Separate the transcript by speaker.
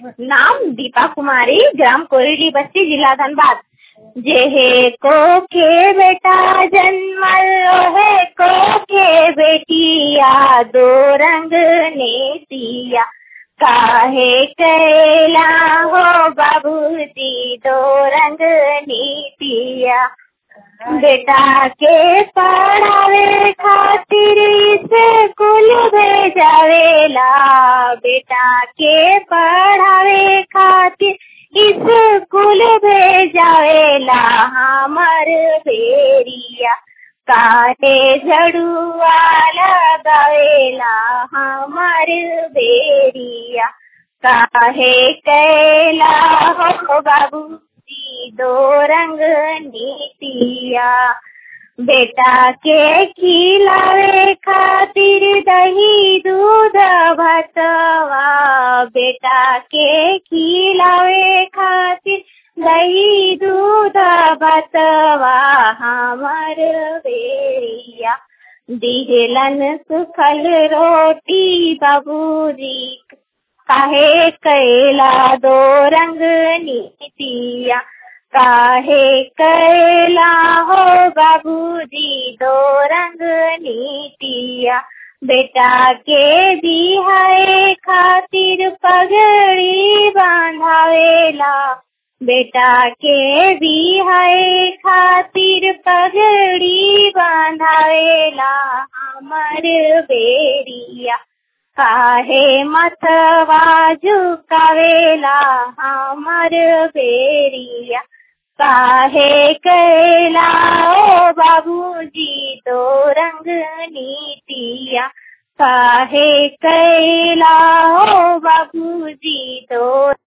Speaker 1: नाम दीपा कुमारी ग्राम कोयली बस्ती जिला धनबाद जेहे को के बेटा जन्मल ओहे को के बेटिया दो रंग ने दिया काहे कैला हो बाबूजी दो रंग नीतिया बेटा के पढ़ावे खातिर स्कूल भेजावेला बेटा के पढ़ावे खातिर स्कूल भेजावेला हमर बेरिया काटे झड़ुआ लगावेला हमर बेरिया काहे कैला हो बाबू दो रंग नीतिया बेटा के खिलावे खातिर दही दूध भतवा बेटा के खिलावे खातिर दही दूध भतवा हमर बेरिया दिहलन सुखल रोटी बाबूजी काहे कैला दो रंग नीतिया काहे कैला हो बाबूजी दो रंग नीतिया बेटा के बिहाए खातिर पगड़ी बांधावेला बेटा के बिहाए खातिर पगड़ी बांधावेला हमर बेरिया काहे मतवा झुकावेला हमर बेरिया काहे कैला ओ बाबूजी दो रंग नीतिया काहे कैला ओ बाबूजी दो